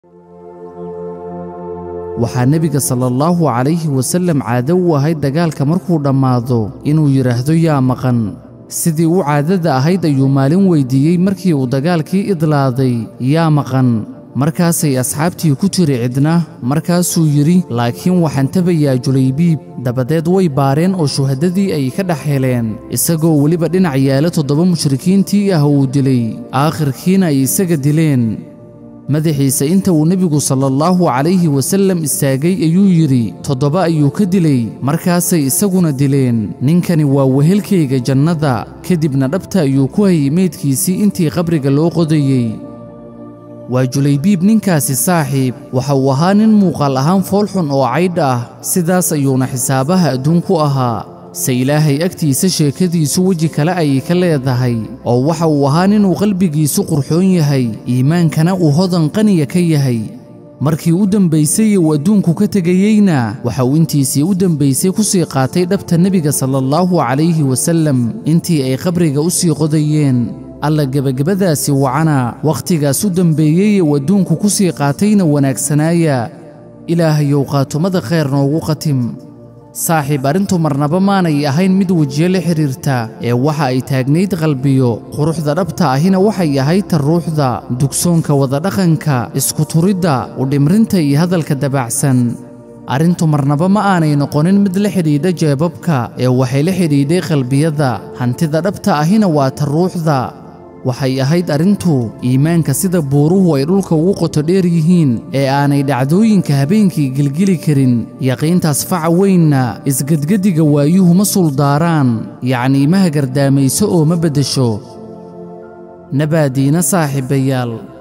waxaa nebiga sala allahu calayhi wasallam caado u ahayd dagaalka markuu dhammaado inuu yidhaahdo yaa maqan sidii u caadada ahayd ayuu maalin weyddiiyey markii uu dagaalkii idlaaday yaa maqan markaasay asxaabtii ku tiri cidna markaasuu yidhi laakiin waxaan tabayaa julaybiib dabadeed way baareen oo shuhadadii ay ka dhex heleen isagoo weliba dhinac yaala toddoba mushrikiintii ah uu dilay aakhirkiina ay isaga dileen madaxiisa inta uu nebigu sala allahu calayhi wasallam istaagay ayuu yidhi toddoba ayuu ka dilay markaasay isaguna dileen ninkani waa wehelkayga jannada kadibna dhabta ayuu ku hayay meydkiisii intii qabriga loo qodayey waa julaybiib ninkaasi saaxiib waxa uu ahaa nin muuqaal ahaan foolxun oo caydh ah sidaas ayuuna xisaabaha adduun ku ahaa se ilaahay agtiisa sheekadiisu weji kale ayay ka leedahay oo waxa uu ahaa ninuu qalbigiisu qurxoon yahay iimaankana uu hodan qaniya ka yahay markii u dembaysay uu adduunku ka tegayeyna waxa uu intiisii u dembaysay ku sii qaatay dhabta nebiga sala allahu calayhi wasallam intii ay qabriga u sii qodayeen alla gebagabadaasi wacana wakhtigaas u dembeeyey uu adduunku ku sii qaatayna wanaagsanaaya ilaahayow qaatumada khayr noogu qatim saaxiib arrintu marnaba maanay ahayn mid wejiyo la xidhiirta ee waxa ay taagnayd qalbiyo quruxda dhabta ahina waxay ahayd ta ruuxda dugsoonka wadadhaqanka iskuturidda udhimrinta iyo hadalka dabacsan arrintu marnaba ma aanay noqonin mid la xidhiidha jeebabka ee waxay la xidhiidhay qalbiyada hantida dhabta ahina waa ta ruuxda waxay ahayd arrintu iimaanka sida buuruhu ay dhulka ugu qoto dheer yihiin ee aanay dhacdooyinka habeenkii gelgeli karin yaqiintaas faca weynna isgedgediga waayuhu ma suldaaraan yacnii ma hagardaamayso oo ma beddesho nabaadiina saaxiibayaal